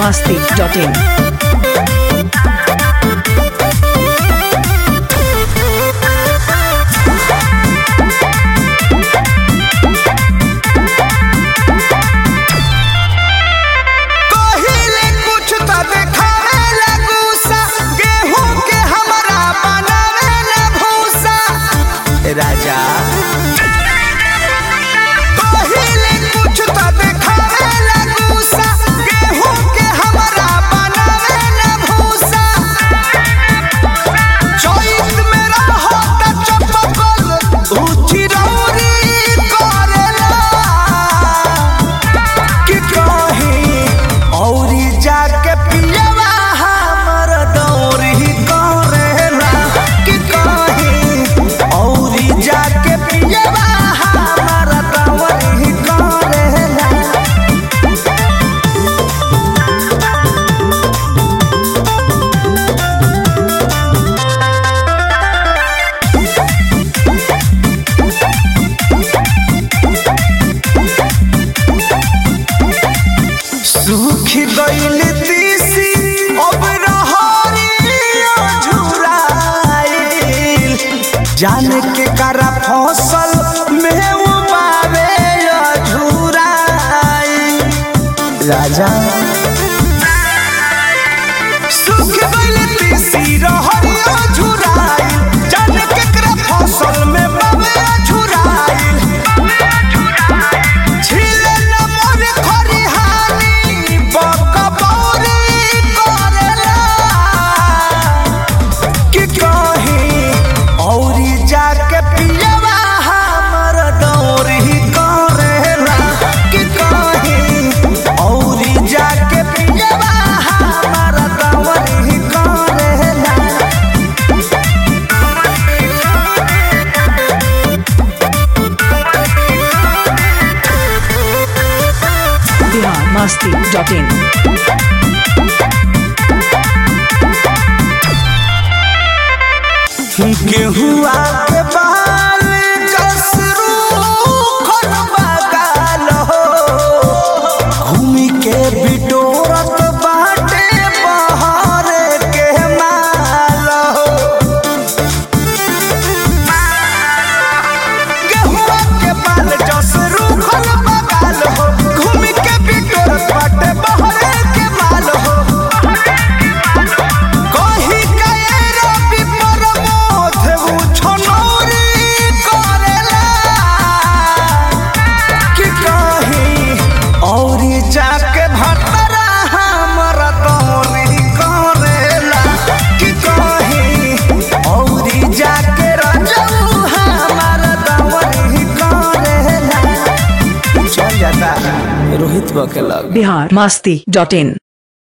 masti.in. पहिले कुछ त देखावे ला गुस्सा गेहूं के हमरा बनावे ला भूसा राजा पहिले कुछ त देखावे ला गुस्सा गेहूं के हमरा बनावे ला भूसा चोइस में रहो त चपकल ऊची रौरी करेला कि कहीं औरी जाके पियवा हमर दौरी करेला कि कहीं औरी जाके पियवा हमर दौरी करेला सूख गइल तीसी अब रहरिया झुराइल जान के करा फसल में उबावे झुराइल राजा सूख गइल तीसी रहरिया झुराइल जान के करा फसल में बावे झुराइल छिले न मोर खरिहानी बकबौरी करेला कि कहीं औरी जाके पियवा हमर दौरी करेला कि कहीं औरी जाके पियवा हमर दौरी करेला Bihar masti.in. गेहुआ के बाल कसरू खन बगाल हो घूमी के बिटोरत बाटे बहर के माल हो गेहुआ के बाल कसरू खन बगाल हो घूमी के बिटोरत बाटे बहर के माल हो कही कए रवि प्रमोद उ छनौरी करेला कि कही औरी जाके भटरा हमर दौरी करेला कि कही औरी जाके रजऊ हमर दौरी करेला चल जाता रोहित बकेला Bihar masti.in.